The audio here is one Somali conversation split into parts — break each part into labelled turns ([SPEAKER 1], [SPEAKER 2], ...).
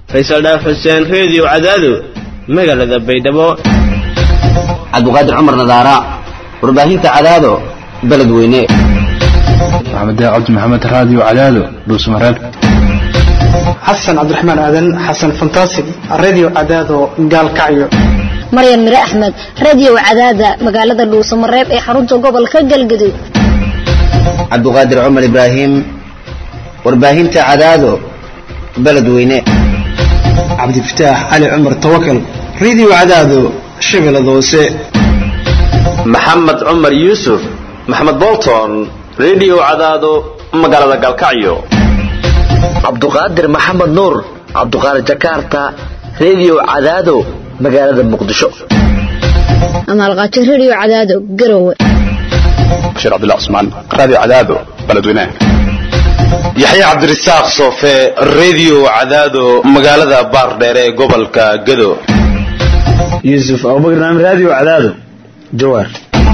[SPEAKER 1] faysal dhaaf xuseen reediyo cadaado magaalada baydhabo
[SPEAKER 2] cabdiqaadir cumar nadaara warbaahinta cadaado beled weyne
[SPEAKER 3] maxamed cabdi maxamed raadiyo cadaado dhuusmareeb
[SPEAKER 4] xasan cabdiraxmaan aadan xasan fantasig radio cadaado gaalkacyo
[SPEAKER 5] maryan mire axmed radio cadaada magaalada dhuusamareeb ee xarunta gobolka galgaduud
[SPEAKER 2] cabdiqaadir cumar ibraahim warbaahinta cadaado beled weyne
[SPEAKER 4] cabdifataax cali cumar tawakal radio cadaado shabeellada hoose
[SPEAKER 6] maxamed cumar yuusuf maxamed bolton radio cadaado magaalada galkacyo
[SPEAKER 7] cabduqaadir maxamed nuur cabduqaadir jakarta radio cadaado magaalada muqdisho
[SPEAKER 5] amaalqaajo radio cadaado garowe
[SPEAKER 3] bashiir cabdullah cusmaan raadiyo cadaado beledweynaha
[SPEAKER 8] yaxya cabdirasaaq soofe radio cadaado magaalada baardheere ee gobolka gado
[SPEAKER 9] yuusuf abubakar naam radio cadaado jawaar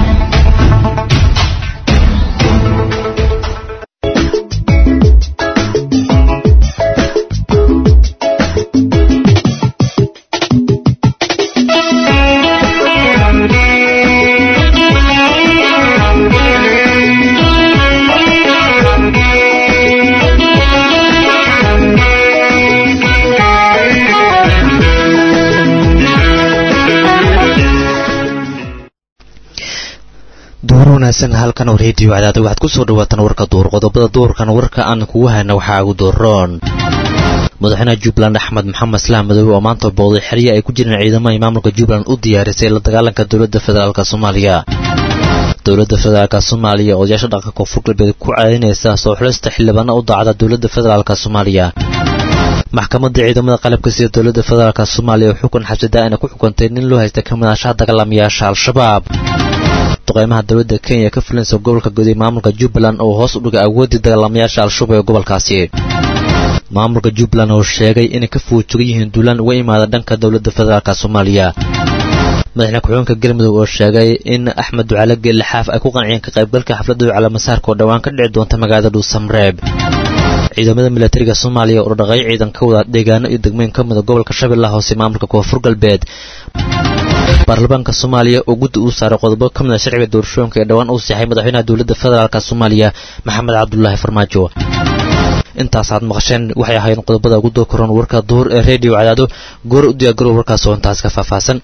[SPEAKER 10] wanaagsan halkan oo reediyo cadaada waxaad ku soo dhawaataan warka duur qodobada duurkan warka aan kugu hayna waxaa ugu dooroon madaxweynaha jubbaland axmed maxamed islaam madoobe oo maanta booday xerya ay ku jireen ciidamada maamulka jubbaland u diyaarisay la dagaalanka dowladda federaalk soomaaliya dowladda federaalk soomaaliya odayaasha dhaqanka koonfur galbeed ku caadinaysa soo xulista xildhibaana u daacda dowladda federaalk soomaaliya maxkamadda ciidamada qalabka sida dowladda federaalk soomaaliya oo xukun xabsidaa-ina ku xukuntay nin loo haysta ka madaashaha dagaalamayaasha al-shabaab duqeymaha dowladda kenya ka fulinaysa gobolka guday maamulka jubbaland oo hoos u dhigay awooddii dagaalamayaasha al-shabaab ee gobolkaasi maamulka jubbaland oo sheegay inay ka fuujugan yihiin duulaan uga imaada dhanka dowladda federaalk soomaaliya madaxweyne ku-xigeenka galmudug oo sheegay in axmed ducaale geellixaaf ay ku qanciyeen ka qaybgalka xafladda calaamasaarka oo dhowaan ka dhici doonta magaalada dhuusamreeb ciidamada milatariga soomaaliya oo dhaqay ciidan ka wada deegaano iyo degmooyin ka mida gobolka shabeellaha hoose maamulka koonfur galbeed baarlamaanka soomaaliya oo guddi uu saaray qodobo ka mida sharciga doorashooyinka ee dhowaan uu seexay madaxweynaha dowladda federaalk soomaaliya maxamed cabdulaahi farmaajo intaasaad maqasheen waxay ahaayeen qodobada ugu doo koran warka duhur ee reediyo cadaado goor u diyaargarow warkaas oo intaas ka faahfaahsan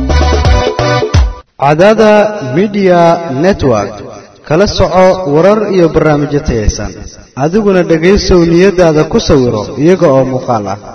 [SPEAKER 11] cadaada midiya network kala soco warar iyo barnaamijyo tayaysan adiguna dhegaysow niyadaada ku sawiro iyaga oo muuqaal ah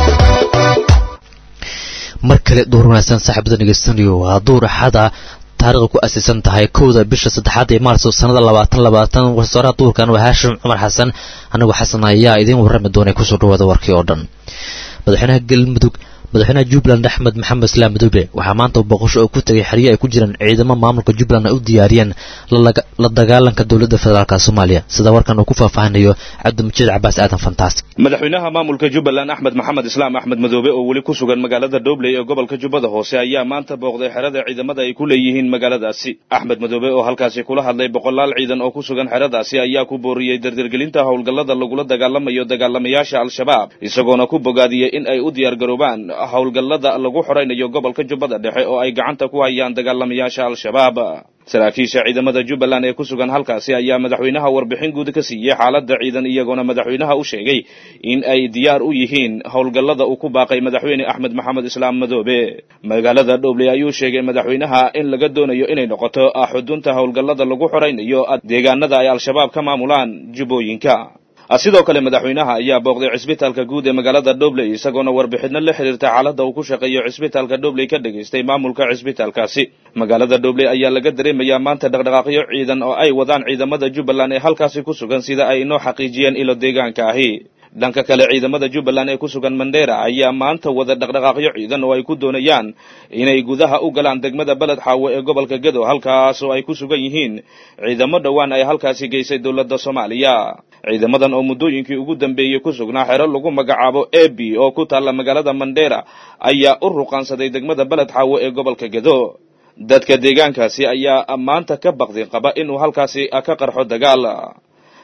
[SPEAKER 10] mar kale duur wanaagsan saaxiibada dhegeysanayo waa duur axada taariikhda ku asiisan tahay kowda bisha saddexaad ee maarso sannada labaatan labaatan wasaaraha duurkan waa haashim cumar xasan anigoo xasan ayaa idiin warrami doonay kusoo dhawaada warkii oo dhan madaxweynaha galmudug madaxweynaha jubbaland axmed maxamed islaam madoobe waxaa maanta booqasho oo ku tegay xeryo ay ku jiraan ciidamo maamulka jubbaland ay u diyaariyeen la dagaalanka dowladda federaalk soomaaliya sida warkan uu ku faahfaahinayo cabdimajiid cabaas aadan fantaastic
[SPEAKER 12] madaxweynaha maamulka jubbaland axmed maxamed islaam axmed madoobe oo weli ku sugan magaalada dhobley ee gobolka jubbada hoose ayaa maanta booqday xerada ciidamada ay ku leeyihiin magaaladaasi axmed madoobe oo halkaasi kula hadlay boqolaal ciidan oo ku sugan xeradaasi ayaa ku booriyey dardargelinta howlgallada lagula dagaalamayo dagaalamayaasha al-shabaab isagoona ku bogaadiyey in ay u diyaargaroobaan howlgallada lagu xoraynayo gobolka jubbada dhexe oo ay gacanta ku hayaan dagaalamayaasha al-shabaab saraakiisha ciidamada jubbaland ee ku sugan halkaasi ayaa madaxweynaha warbixin guud ka siiyey xaaladda ciidan iyagoona madaxweynaha u sheegay in ay diyaar u yihiin howlgallada uu ku baaqay madaxweyne axmed maxamed islaam madoobe magaalada dhobley ayuu sheegay madaxweynaha in laga doonayo inay noqoto xudunta howlgallada lagu xoraynayo deegaanada ay al-shabaab ka maamulaan jubbooyinka sidoo kale madaxweynaha ayaa booqday cisbitaalka guud ee magaalada dhobley isagoona warbixino la xiriirta xaaladda uu ku shaqeeyo cisbitaalka dhobley ka dhegaystay maamulka cisbitaalkaasi magaalada dhobley ayaa laga dareemayaa maanta dhaqdhaqaaqyo ciidan oo ay wadaan ciidamada jubbaland ee halkaasi ku sugan sida ay inoo xaqiijiyeen ilo deegaanka ahi dhanka kale ciidamada jubbaland ee ku sugan mandheera ayaa maanta wada dhaqdhaqaaqyo ciidan oo ay ku doonayaan inay gudaha u galaan degmada beled xaawo ee gobolka gedo halkaas oo ay ku sugan yihiin ciidamo dhowaan ay halkaasi geysay dowladda soomaaliya ciidamadan oo muddooyinkii ugu dambeeyey ku sugnaa xero lagu magacaabo ebi oo ku taalla magaalada mandheera ayaa u ruqaansaday degmada beled xaawo ee gobolka gedo dadka deegaankaasi ayaa maanta ka baqdin qaba inuu halkaasi ka qarxo dagaal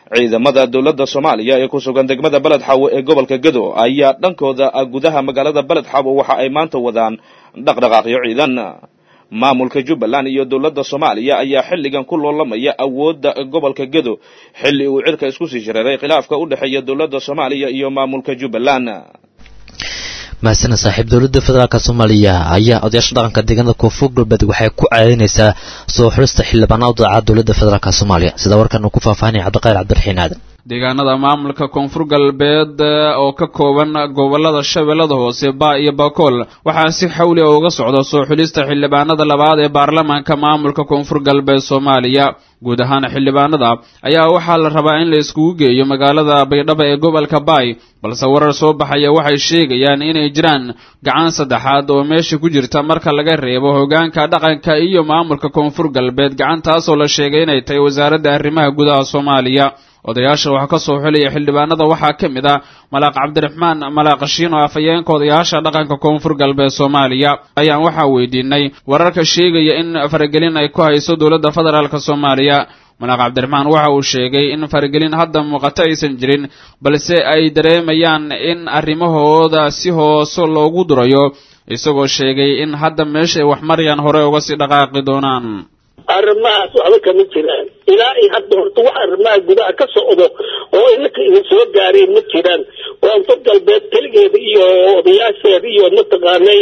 [SPEAKER 12] ciidamada dowladda soomaaliya ee ku sugan degmada beled xaawo ee gobolka gedo ayaa dhankooda gudaha magaalada beled xaawo waxa ay maanta wadaan dhaqdhaqaaqyo ciidan maamulka jubbaland iyo dowladda soomaaliya ayaa xilligan ku loolamaya awoodda gobolka gedo xilli uu cirka isku sii shareeray khilaafka u dhexeeya dowladda soomaaliya iyo maamulka jubbaland
[SPEAKER 10] mahadsaned saaxiib dowladda federaalk soomaaliya ayaa odayaasha dhaqanka deegaanada koonfur galbeed waxay ku cadaynaysaa soo xulista xildhibaanada u daaca dowladda federaalk soomaaliya sida warkan uu ku faahfaahinaya cabdiqayr cabdiraxiin aadan
[SPEAKER 13] deegaanada maamulka koonfur galbeed oo ka kooban gobolada shabeellada hoose baa iyo bakool waxaa si xawli a uga socda soo xulista xildhibaanada labaad ee baarlamaanka maamulka koonfur galbeed soomaaliya guud ahaan xildhibaanada ayaa waxaa la rabaa in la iskugu geeyo magaalada baydhabo ee gobolka baay balse warar soo baxaya waxay sheegayaan inay jiraan gacan saddexaad oo meesha ku jirta marka laga reebo hogaanka dhaqanka iyo maamulka koonfur galbeed gacantaasoo la sheegay inay tahay wasaaradda arrimaha gudaha soomaaliya odayaasha waxaa ka soo xulaya xildhibaanada waxaa ka mid ah malaaq cabdiraxmaan malaaq shiino afhayeenka odayaasha dhaqanka koonfur galbeed soomaaliya ayaan waxaa weydiinay wararka sheegaya in faragelin ay ku hayso dowladda federaalk soomaaliya malaaq cabdiraxmaan waxa uu sheegay in faragelin hadda muuqato aysan jirin balse ay dareemayaan in arrimahooda si hoose loogu durayo isagoo sheegay in hadda meeshay wax marayaan hore uga sii dhaqaaqi doonaan
[SPEAKER 14] arrimahaas waxba kama jiraan ilaa ay hadda horta wax arrimaha gudaha ka socdo oo inaka idin soo gaareen ma jiraan koonfur galbeed keligeeda iyo odayaasheeda iyo mataqaanay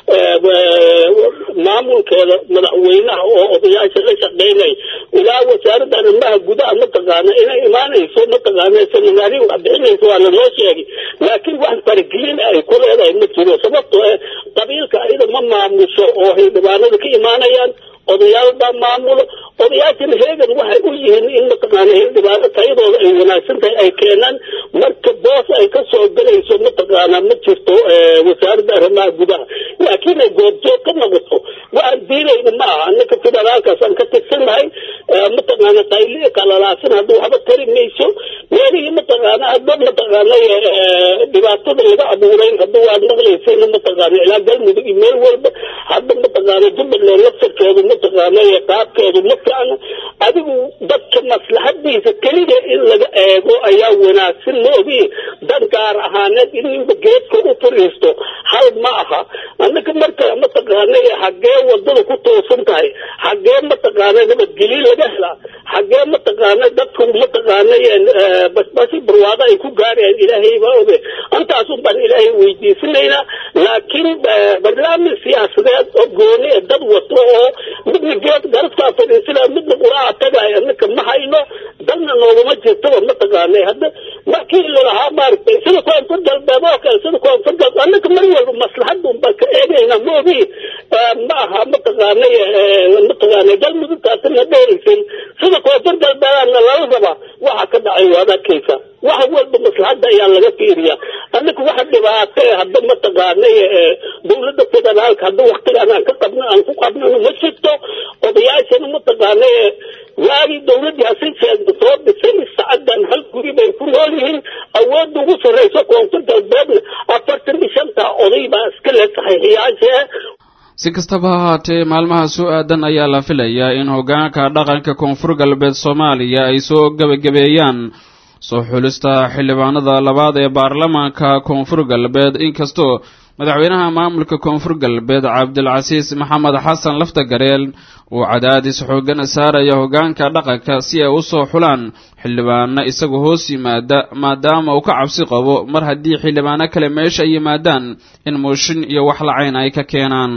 [SPEAKER 14] maamulkeeda madaxweynaha oo odayaasha la shaqeynay ilaa wasaaradda arrimaha gudaha mataqaana inay imaanayso mataqaana seminaari wax bixinayso waa lanoo sheegay laakiin wax faragelin ay ku leedahay ma jiro sababtoo eh qabiilka ayada ma maamusho oo xildhibaanada ka imaanayaan odayaal baa maamulo odayaashana heegan waxay u yihiin in mataqaana xildhibaano tayadooda ay wanaagsan tahay ay keenaan marka boos ay ka soo gelayso mataqaana ma jirto wasaaradda arrimaha gudaha laakiin ay goobjoog ka noqoto waxaan diinayna ma aha annaka federaalkaasaan ka tirsannahay mataqaana qayli kalalaasan hadduu waxba tari mayso meelihii mataqaana hadba mataqaana dhibaatada laga abuuray hadduu waad maqlaysayna mataqaana ilaa galmudug iyo meel walba hadda mataqaana jubbaland laftarkeedu mataqaana qaabkeedu ma fiicna adigu dadka maslaxadiisa keliya in laga eego ayaa wanaagsan moogi dan gaar ahaaneed ininba geedka u fariisto hal ma aha annaka marka mataqaana xaggee wadada ku toosan tahay xaggee mataqaana nabadgelyo laga helaa xaggee mataqaana dadku mataqaana basbasi barwaado ay ku gaarayaan ilaahay baa oge intaasun baan ilaahay weydiisanaynaa laakiin barnaamij siyaasadeed oo gooni ee dad wato oo midna geed garabkaa fadhiisana midna quraaca tagaay annaka ma hayno dalna nooguma jirtaba mataqaana hadda markii lalahaa maaragtay sida koonfur galbeed oo kale sida koonfur galbeed annaka mar walba maslaxadun baan ka eegaynaa moogi ma aha mataqaana mataqaana galmudugtaasina dheeraysan sida koonfur galbeedana lala rabaa waxa ka dhacay waad arkaysa wax walba maslaxadda ayaa laga fiiriyaa annaka waxa dhibaato ee hadda mataqaana dowladda federaalka hadda waktigaan aan ka qabno aan ku qabnano ma jirto odayaashana mataqaana waagii dowladdii hasiseeda soo dhisay sacaddan hal guri bay ku nool yihiin awoodda ugu sarrayso koonfur galbeedna afartan iyo shantaa oday baa iska le saxiixiyaasha
[SPEAKER 13] si kastaba ha haatee maalmaha soo aadan ayaa la filayaa in hoggaanka dhaqanka koonfur galbeed soomaaliya ay soo gebagabeeyaan soo xulista xildhibaanada labaad ee baarlamaanka koonfur galbeed inkastoo madaxweynaha maamulka koonfur galbeed cabdilcasiis maxamed xasan laftagareel uu cadaadis xoogan saaraya hoggaanka dhaqanka si ay u soo xulaan xildhibaano isaga hoos yimaada maadaama uu ka cabsi qabo mar haddii xildhibaano kale meesha ay yimaadaan in mooshin iyo wax lacayn ay ka keenaan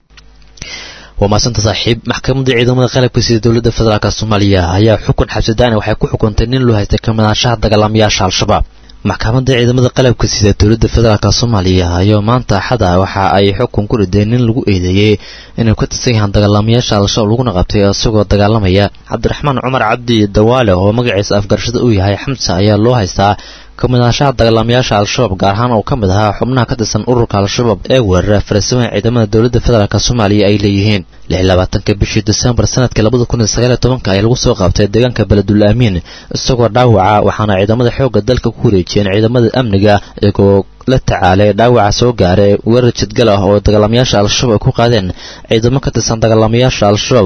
[SPEAKER 10] waa maasanta saaxiib maxkamadda ciidamada qalabka sida dowladda federaalk soomaaliya ayaa xukun xabsidaani waxay ku xukuntay nin loo haystay kamidaanshaha dagaalamayaasha al-shabaab maxkamadda ciidamada qalabka sida dowladda federaalk soomaaliya ayaa maanta axada waxa ay xukun ku rideen nin lagu eedeeyey inuu ka tirsan yahaan dagaalamayaasha al-shabaab laguna qabtay isagoo dagaalamaya cabdiraxmaan cumar cabdi dawaale oo magaciisa afgarashada uu yahay xamsa ayaa loo haystaa kamidaanshaha dagaalamayaasha al-shabaab gaar ahaan oo ka mid ahaa xubnaha ka tirsan ururka al-shabaab ee weerara farasimaha ciidamada dowladda federaalk soomaaliya ay leeyihiin lix labaatanka bishii desembar sanadka labada kun iyo sagaal iyo tobanka ayaa lagu soo qaabtay deegaanka beledul aamiin isagoo dhaawaca waxaana ciidamada xoogga dalka ku wareejiyeen ciidamada amniga iyagoo la tacaalay dhaawaca soo gaaray weerar jidgal ah oo dagaalamayaasha al-shabaab ay ku qaadeen ciidamo ka tirsan dagaalamayaasha al-shabaab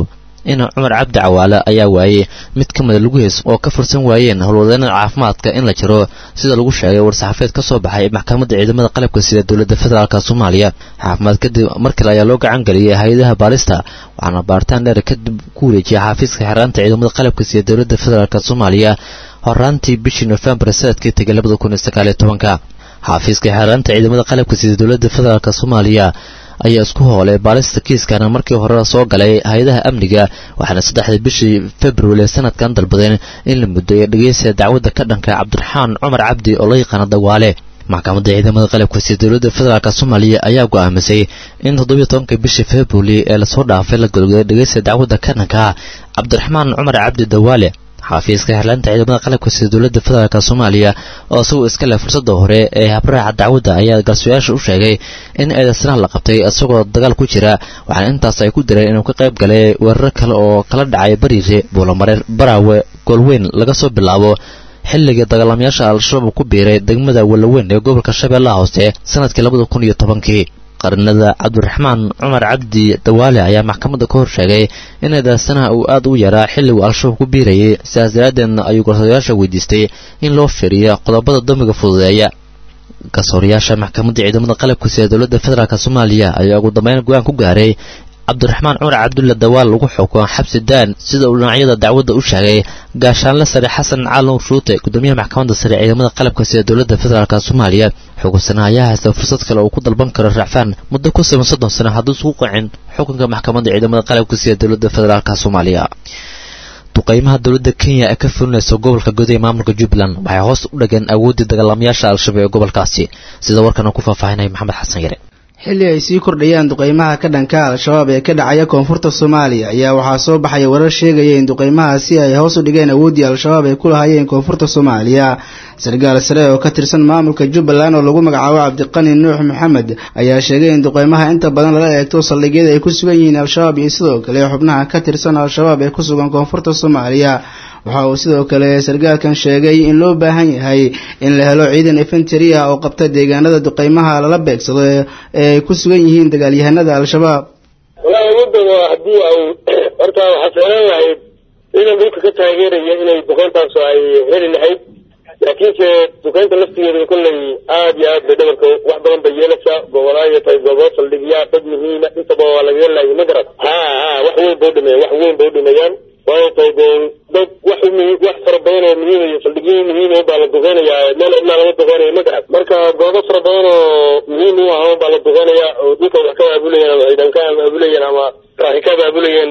[SPEAKER 10] in cumar cabdi cawaale ayaa waayey mid ka mida lugihiis oo ka fursan waayeen howlwadeenada caafimaadka in la jiro sida lagu sheegay war-saxaafeed ka soo baxay maxkamadda ciidamada qalabka sida dowladda federaalk soomaaliya caafimaad kadib mar kale ayaa loo gacan geliyay hay-adaha baarista waxaana baaritaan dheer kadib ku wareejiyay xaafiiska xeeraanta ciidamada qalabka sida dowladda federaalk soomaaliya horaantii bishii nofembar sanadkii tegay labada kun iyo sagaaliyo tobanka xaafiiska xeeraanta ciidamada qalabka sida dowladda federaalk soomaaliya ayaa isku hoolay baarista kiiskana markii hore soo galay hay-adaha amniga waxaana saddexdii bishii februari sanadkan dalbadeen in la muddeeyo dhegeysiga dacwadda ka dhanka cabdiraxmaan cumar cabdi oo la yaqaana dawaale maxkamadda ciidamada qalabka sida dowladda federaalk soomaaliya ayaa go'aamisay in toddobiyo tobanka bishii februari ee lasoo dhaafay la golgoday dhegeysiga dacwadda ka dhanka cabdiraxmaan cumar cabdi dawaale xaafiiska xirlaanta ciidamada qalabka sida dowladda federaalk soomaaliya oo isagoo iska leh fursadda hore ee habraaca dacwadda ayaa garsuyaasha u sheegay in eedaysanaha la qabtay isagoo dagaal ku jira waxaana intaas ay ku direen inuu ka qayb galay weeraro kale oo kala dhacay bariire buulamareer baraawe goolweyn laga soo bilaabo xilligii dagaalamayaasha al-shabaab ku biiray degmada walaweyn ee gobolka shabeellaha hoose sanadkii labada kun iyo tobankii qarinada cabdiraxmaan cumar cabdi dawaale ayaa maxkamadda ka hor sheegay in eedaysanaha uu aad u yaraa xilliguu al-shabaab ku biirayay sidaas daraaddeedna ayuu garsoorayaasha weydiistay in loo fiiriyo qodobada dambiga fududeeya garsoorayaasha maxkamadda ciidamada qalabka sida dowladda federaalk soomaaliya ayaa ugu dambeyn go-aan ku gaaray cabdiraxmaan cumar cabdulla dawaal lagu xukumo xabsi daan sida uu dhinacyada dacwadda u sheegay gaashaanle sare xasan caalin shuute gudoomiyaha maxkamadda sare ciidamada qalabka sida dowladda federaalk soomaaliya xukunsana ayaa haysta fursad kale uu ku dalban karo racfaan muddo ku siban soddon sano hadduu isku qacin xukunka maxkamadda ciidamada qalabka sida dowladda federaalk soomaaliya duqaymaha dowladda kenya ee ka fulinaysa gobolka gudaha maamulka jubbaland waxay hoos u dhageen awooddii dagaalamayaasha al-shabaab ee gobolkaasi sida warkan uu ku faahfaahinaya maxamed xasan yare
[SPEAKER 15] xilli ay sii kordhayaan duqaymaha ka dhanka al-shabaab ee ka dhacaya koonfurta soomaaliya ayaa waxaa soo baxaya warar sheegaya in duqaymahaasi ay hoos u dhigeen awooddii al-shabaab ay ku lahaayeen koonfurta soomaaliya sargaal sare oo ka tirsan maamulka jubbaland oo lagu magacaabo cabdiqani nuux maxamed ayaa sheegay in duqaymaha inta badan lala eegto saldhigyada ay ku sugan yihiin al-shabaab iyo sidoo kale xubnaha ka tirsan al-shabaab ee ku sugan koonfurta soomaaliya waxa uu sidoo kale sargaalkan sheegay in loo baahan yahay in la helo ciidan infantary ah oo qabta deegaanada duqaymaha lala beegsado ee ay ku sugan yihiin dagaalyahanada al-shabaab
[SPEAKER 14] walaa awoodooda haddii ay horta waxaa ficlaan lahayd ciidan dhulka ka taageeraya inay duqeyntaas ay heli lahayd laakiinse duqeynta laftigeeda kolley aad iyo aad bay dhabarka wax badan bay yeelaysaa gobolaayo tahay goobo saldhigyaa dad muhiima intaba waa lagaga laayay ma garad ha ha wax weyn bay udhimeeyaan wax weyn bay udhimeeyaan waayo tahay dee dad wax wax fara badan oo muhiim iyo saldhigyo muhiim baa la duqeynayaa meel cidnaa laga duqeynaya ma garad marka goobo fara badan oo muhiim u ah baa la duqeynaya oo dhulka wax ka baabulayeen ama ciidan ka baabulayeen ama raaxi ka baabulayeen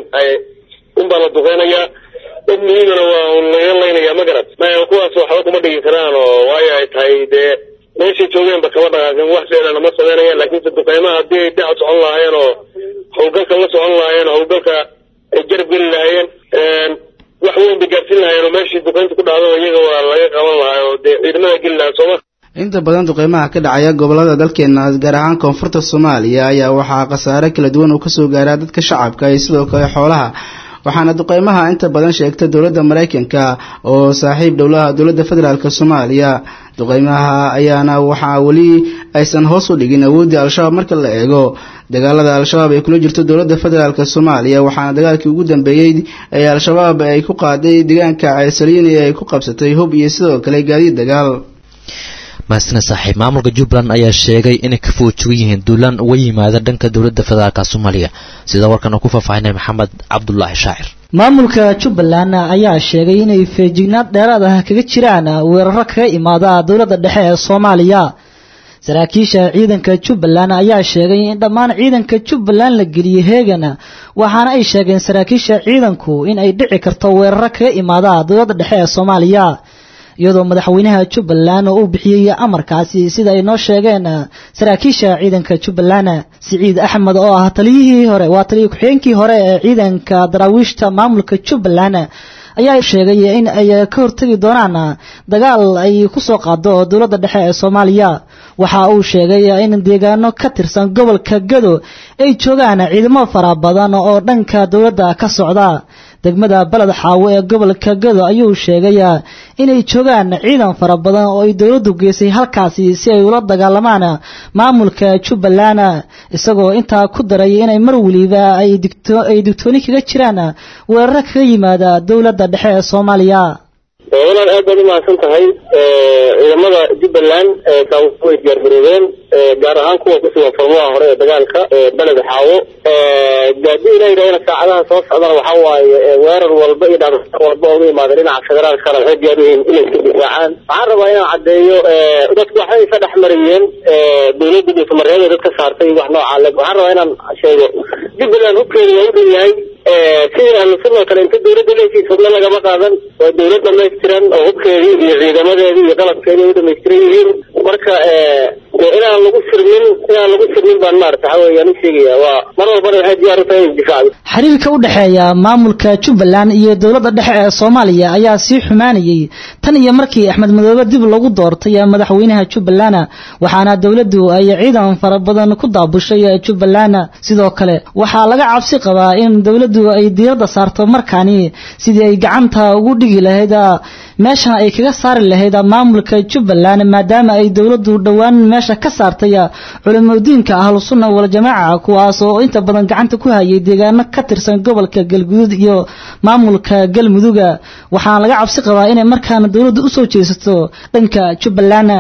[SPEAKER 14] unbaa la duqeynayaa dad muhiimana waa laga laynaya ma garad maya kuwaas waxba kuma dhigi karaan oo waayo ay tahay dee meeshay joogeenba kama dhaqaaqin wax seelana ma sameynayaan laakiinse duqeymaha haddii ay dhaca socon lahaayeen oo howlgalka la socon lahaayeen oo howlgalka ay jarab geli lahaayeen wax weyn bay gaarsiin lahaayeen oo meeshii duqeynta ku dhacdo iyaga waa laga qaban lahaa oo dee ciidamada geli lahaa sooma
[SPEAKER 15] inta badan duqeymaha ka dhacaya gobolada dalkeena gaar ahaan koonfurta soomaaliya ayaa waxaa khasaare kala duwan uu kasoo gaaraa dadka shacabka iyo sidoo kale xoolaha waxaana duqeymaha inta badan sheegta dowladda maraykanka oo saaxiib dhowlaha dowladda federaalk soomaaliya duqeymaha ayaana waxaa weli aysan hoos u dhigin awooddii al-shabaab marka la eego dagaalada al-shabaab ay kula jirto dowladda federaalk soomaaliya waxaana dagaalkii ugu dambeeyey ee al-shabaab ay ku qaaday deegaanka ceelsaliin ee ay ku qabsatay hub iyo sidoo kale gaadiid dagaal
[SPEAKER 10] mahasina saaxiib maamulka jubbaland ayaa sheegay inay ka foojugan yihiin duulaan uga yimaada dhanka dowladda federaalk soomaaliya sida warkan uu ku faahfaahinay maxamed cabdulaahi shaacir
[SPEAKER 16] maamulka jubbaland ayaa sheegay inay feejignaad dheeraad ah kaga jiraan weeraro kaga imaada dowladda dhexe ee soomaaliya saraakiisha ciidanka jubbaland ayaa sheegay in dhammaan ciidanka jubbaland la geliyey heegan waxaana ay sheegeen saraakiisha ciidanku in ay dhici karto weeraro kaga imaada dowladda dhexe ee soomaaliya iyadoo madaxweynaha jubbaland uu bixiyey amarkaasi sida ay noo sheegeen saraakiisha ciidanka jubbaland siciid axmed oo ah taliyihii hore waa taliya ku-xigeenkii hore ee ciidanka daraawiishta maamulka jubbaland ayaa sheegay in ay ka hortegi doonaan dagaal ay ku soo qaado dowladda dhexe ee soomaaliya waxa uu sheegay in deegaano ka tirsan gobolka gado ay joogaan ciidamo fara badan oo dhanka dowladda ka socda degmada baled xaawo ee gobolka gado ayuu sheegay inay joogaan ciidan fara badan oo ay dowladdu geysay halkaasi si ay ula dagaalamaan maamulka jubbaland isagoo intaa ku daray inay mar weliba ay digtooni kaga jiraan weeraro kaga yimaada dowladda dhexe ee soomaaliya
[SPEAKER 14] walaal aad baad umahadsan tahay ciidamada jubbaland way diyaargaroobeen gaar ahaan kuwa kusugan furmaha hore ee dagaalka beled xaawo gaadii la yidhahdana saacadaha soo socdana waxa waaye weerar walba iyo dhar walba oo uga yimaada dhinaca federaalkana waxay diyaar u yihiin inay iska difaacaan waxaan rabaa inaan caddeeyo dadku waxay isa dhex marayeen dowladda dhuusamareeda dadka saartay wax noocaa le waxaan rabaa inaan sheego jubbaland hubkeeda waa u dhan yahay sidii ahlu sunna oo kale inta dowladda leeshiis hubna lagama qaadan waa dowlad dhamaystiran oo hubkeedii iyo ciidamadeedii iyo qalabkeedii u dhamaystiran yihiin marka inaan lagu sirmin inaan lagu sirmin baan maarata waxa weeyaan u sheegaya waa mar walbana waxay diyaar u tahay in difacdo
[SPEAKER 16] xiriirka u dhexeeya maamulka jubbaland iyo dowladda dhexe ee soomaaliya ayaa sii xumaanayay tan iyo markii axmed madoobe dib lagu doortay madaxweynaha jubbaland waxaana dowladdu ay ciidan fara badan ku daabushay jubbaland sidoo kale waxaa laga cabsi qabaa in dowladdu ay diiradda saarto markaani sidii ay gacanta ugu dhigi lahayd meeshana ay kaga saari lahayd maamulka jubbaland maadaama ay dowladdu dhowaan meesha ka saartay culimadiinka ahlu sunna wal jamaaca kuwaas oo inta badan gacanta ku hayay deegaano ka tirsan gobolka galguduud iyo maamulka galmuduga waxaana laga cabsi qabaa inay markaana dowladdu usoo jeesato dhanka jubbaland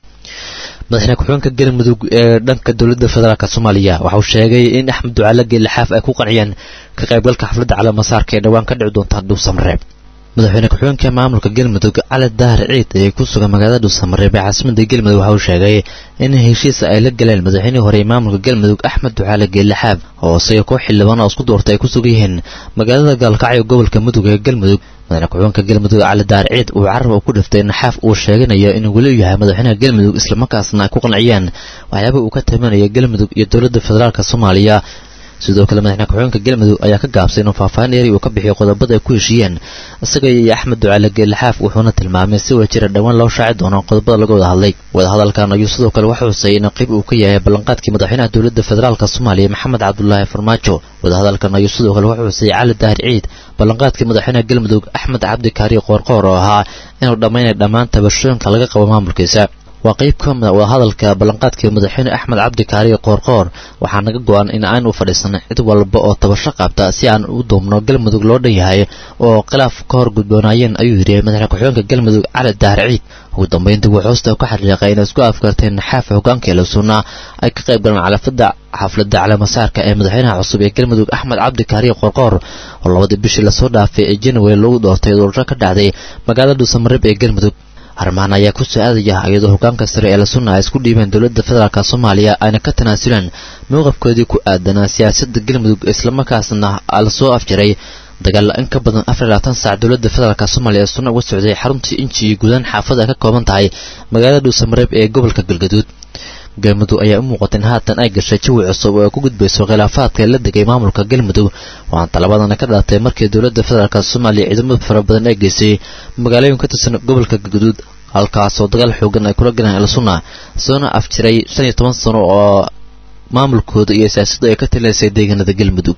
[SPEAKER 10] madaxweyne ku-xigeenka galmudug ee dhanka dowladda federaalk soomaaliya waxa uu sheegay in axmed ducaale geelixaaf ay ku qanciyeen ka qaybgalka xafladda calaamasaarka ee dhowaan ka dhici doonta dhuusamareeb madaxweyne ku-xigeenka maamulka galmudug cali daahir ciid ee ku sugan magaalada dhuusamareeb ee caasimada galmudug waxa uu sheegay in heshiis ay la galeen madaxweynihii hore ee maamulka galmudug axmed ducaale geelixaaf oo isaga koox xildhibaan oo isku doortay ay ku sugan yihiin magaalada gaalkacyo gobolka mudug ee galmudug madaxweyne ku-xigeenka galmudug cali daahir ciid uu carab ku dhiftay naxaaf uu sheeganayo inuu weli yahay madaxweynaha galmudug islamarkaasna ay ku qanciyeen waxyaaba uu ka tabanaya galmudug iyo dowladda federaalk soomaaliya sidoo kale madaxweyne ku-xigeenka galmudug ayaa ka gaabsay inuu faahfaahin eeri uu ka bixiyo qodobada ay ku heshiiyeen isaga iyo axmed ducaale geelixaaf wuxuuna tilmaamay si wajira dhowaan loo shaaci doono qodobada laga wada hadlay wadahadalkan ayuu sidoo kale waxa xusay in qayb uu ka yahay ballanqaadkii madaxweynaha dowladda federaalk soomaaliya maxamed cabdulaahi farmaajo wadahadalkan ayuu sidoo kale waxa xusay cali daahir ciid ballanqaadkii madaxweynaha galmudug axmed cabdi kaari qoorqoor oo ahaa inuu dhammaynay dhammaan tabashooyinka laga qabo maamulkiisa waa qayb ka mid waa hadalka ballanqaadkii madaxweyne axmed cabdi kaariye qoorqoor waxaa naga go-an in aan u fadhiisan cid walba oo tabasho qabta si aan u duubno galmudug loo dhan yahay oo khilaaf ka hor gudboonaayeen ayuu yidhi madaxweyne ku-xigeenka galmudug cali daahir ciid ugu dambeyntii wuu hoosta ka xariiqay inay isku afkarteen naxaafa hogaankeela sunna ay ka qayb galeen calafada xafladda caleemasaarka ee madaxweynaha cusub ee galmudug axmed cabdi kaariye qoorqoor oo labadii bishii lasoo dhaafay ee january lagu doortay doorasho ka dhacday magaalada dhuusamareeb ee galmudug arrimahan ayaa ku soo aadaya iyadoo hogaanka sare ee la sunna ay isku dhiibeen dowladda federaalk soomaaliya ayna ka tanaasuleen mowqafkoodii ku aadanaa siyaasadda galmudug islamarkaasna lasoo afjaray dagaal in ka badan afar iyo labaatan saac dowladda federaalk soomaaliya ee sunna uga socday xaruntii inji iyo guudaan xaafada ka kooban tahay magaalada dhuusamareeb ee gobolka galgaduud galmudug ayaa u muuqata in haatan ay gashay jawi cusub oo ay ku gudbayso khilaafaadka la degay maamulka galmudug waxaan talabadana ka dhalatay markii dowladda federaalk soomaaliya ciidamada fara badan ay geysay magaalooyin ka tirsan gobolka galgaduud halkaasoo dagaal xoogan ay kula galeen elsunna soona afjiray shan iyo toban sano oo maamulkooda iyo siyaasaddu ay ka talineysay deegaanada galmudug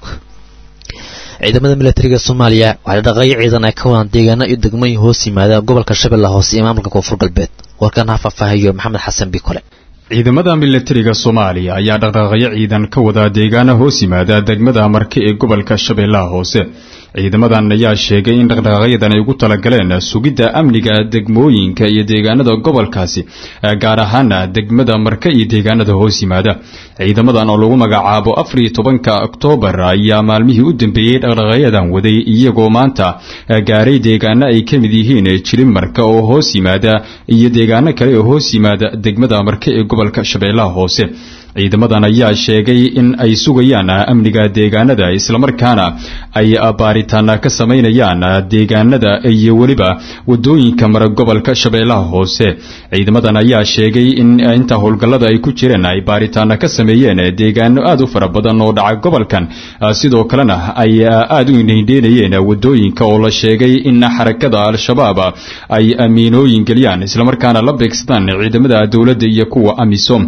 [SPEAKER 10] ciidamada militariga soomaaliya waxay dhaqayo ciidan ay ka wadaan deegaano iyo degmooyin hoos yimaada gobolka shabeelle hoose iyo maamulka koonfur galbeed warkan ha faahfaahiyo maxamed xasan bikole
[SPEAKER 17] ciidamada militariga soomaaliya ayaa dhaqdhaqaaqyo ciidan ka wada deegaano hoos yimaada degmada marke ee gobolka shabeellaha hoose ciidamadan ayaa sheegay in dhaqdhaqaaqyadan ay ugu talagaleen sugidda amniga degmooyinka iyo deegaanada gobolkaasi gaar ahaana degmada marke iyo deegaanada hoos yimaada ciidamadan oo lagu magacaabo afar iyo tobanka oktoobar ayaa maalmihii u dambeeyey dhaqdhaqaaqyadan waday iyagoo maanta gaaray deegaano ay ka mid yihiin jilin marka oo hoos yimaada iyo deegaano kale oo hoos yimaada degmada marke ee gobolka shabeellaha hoose ciidamadan ayaa sheegay in ay sugayaan amniga deegaanada islamarkaana ay baaritaana ka samaynayaan deegaanada iyo weliba wadooyinka mara gobolka shabeellaha hoose ciidamadan ayaa sheegay in inta howlgallada ay ku jireen ay baaritaana ka sameeyeen deegaano aad u fara badan oo dhaca gobolkan sidoo kalena ay aad u indheendheenayeen wadooyinka oo la sheegay in xarakada al-shabaab ay amiinooyin geliyaan islamarkaana la beegsadaan ciidamada dowladda iyo kuwa amisom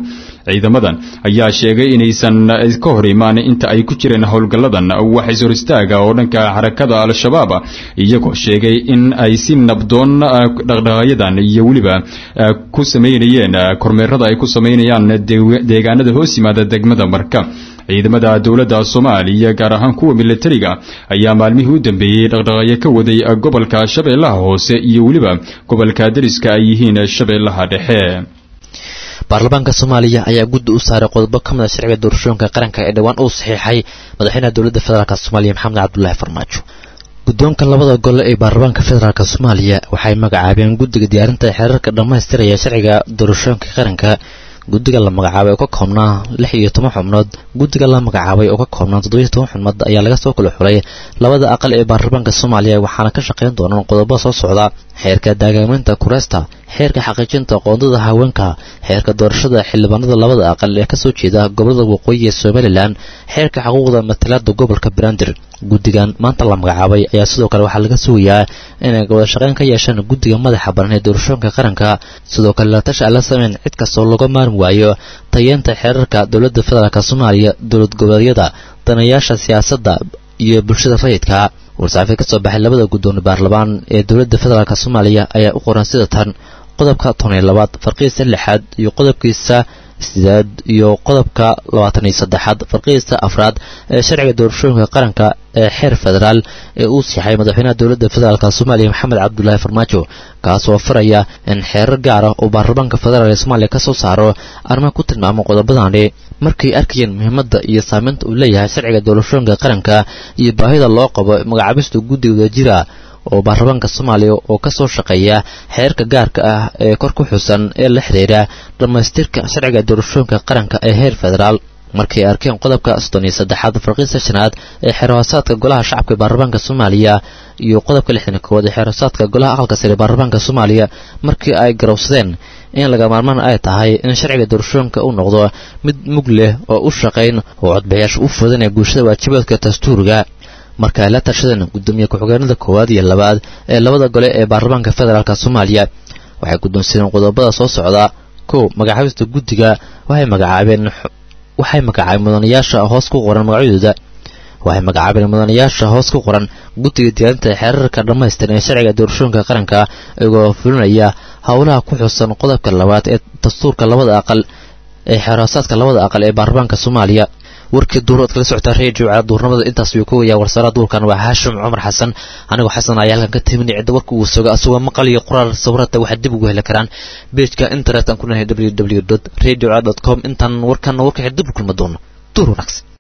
[SPEAKER 17] ciidamadan ayaa sheegay inaysan ka hor imaan inta ay ku jireen howlgalladan wax ishor istaaga oo dhanka xarakada al-shabaab iyagoo sheegay in ay si nabdoon dhaqdhaqaayadan iyo weliba ku samaynayeen kormeerada ay ku samaynayaan deegaanada hoos yimaada degmada marka ciidamada dowladda soomaaliya gaar ahaan kuwa milatariga ayaa maalmihii u dambeeyey dhaqdhaqaayo ka waday gobolka shabeellaha hoose iyo weliba gobolka dariska ay yihiin shabeellaha dhexe
[SPEAKER 10] baarlamaanka soomaaliya ayaa guddi u saaray qodobo ka mid a sharciga doorashooyinka qaranka ee dhowaan uu saxiixay madaxweynaha dowladda federaalk soomaaliya maxamed cabdulaahi farmaajo guddoonka labada gole ee baarlamaanka federaalk soomaaliya waxay magacaabeen guddiga diyaarinta xeerarka dhammaystiraya sharciga doorashooyinka qaranka guddiga la magacaabay oo ka koobnaa lix iyo toban xubnood guddiga la magacaabay oo ka koobnaa toddobiyo toban xubnood ayaa laga soo kala xulay labada aqal ee baarlamaanka soomaaliya waxaana ka shaqayn doonaan qodobo soo socda xeerka daagaamaynta kureesta xeerka xaqiijinta qoondada haweenka xeerka doorashada xildhibaanada labada aqal ee kasoo jeeda gobolada waqooyi ee somalilan xeerka xuquuqda matalaada gobolka banaadir guddigan maanta la magacaabay ayaa sidoo kale waxaa laga sugayaa inay wada shaqayn ka yeeshaan guddiga madaxa baran ee doorashooyinka qaranka sidoo kale latashi aan la sameyn cid kastoo laga maarmi waayo tayeenta xeerarka dowladda federaalk soomaaliya dowlad goboleedyada danayaasha siyaasadda iyo bulshada rayidka war-saxaafid ka soo baxay labada guddoon baarlamaan ee dowladda federaalk soomaaliya ayaa u qoran sida tan qodobka toban iyo labaad farqigiisa lixaad iyo qodobkiisa sideed iyo qodobka labaatan iyo saddexaad farqigiisa afraad ee sharciga doorashooyinka qaranka ee xeer federaal ee uu siixay madaxweynaha dowladda federaalk soomaaliya maxamed cabdulaahi farmaajo kaasoo faraya in xeerar gaar ah oo baarlamaanka federaal ee soomaaliya ka soo saaro arrimaha ku tilmaamo qodobadani markay arkayeen muhiimadda iyo saamaynta uu leeyahay sharciga doorashooyinka qaranka iyo baahida loo qabo magacaabista guddiga wadajira oo baarlamaanka soomaaliya oo ka soo shaqeeya xeerka gaarka ah ee kor ku xusan ee la xidhiira dhammaystirka sharciga doorashooyinka qaranka ee heer federaal markay arkeen qodobka soddon iyo saddexaad farqiisa shanaad ee xeerhoosaadka golaha shacabka ee baarlamaanka soomaaliya iyo qodobka lixdan koowaad ee xeerhoosaadka golaha aqalka sare ee baarlamaanka soomaaliya markii ay garowsadeen in laga maarmaan ay tahay in sharciga doorashooyinka uu noqdo mid mug leh oo u shaqayn oo codbixiyaasha u fudanaya bulshada waajibaadka dastuuriga marka ay la tashadeen guddoomiye ku-xigeenada koowaad iyo labaad ee labada gole ee baarlamaanka federaalk soomaaliya waxay guddoonsadeen qodobada soo socda kow magacaabista guddiga waxay magacaabeen waxay magacaabeen mudanayaasha hoos ku qoran magacyadooda waxay magacaabeen mudanayaasha hoos ku qoran guddiga diyaarinta xeerarka dhammaystiran ee sharciga doorashooyinka qaranka iyagoo fulinaya howlaha ku xusan qodobka labaad ee dastuurka labada aqal ee xeerhoosaadka labada aqal ee baarlamaanka soomaaliya warkii duurood kala socota redio cala duurnimada intaas ayuu ka wayaa warsaara duurkan waa haashim cumar xasan anigoo xasan ayaa halkan ka timin cidda warka uu sogo asagoo maqal iyo qoraal sawirada waxaad dib ugu heli karaan beejka internet aan ku nahay www radio com intaan warkan warka dib u kulma doono duur wanaagsan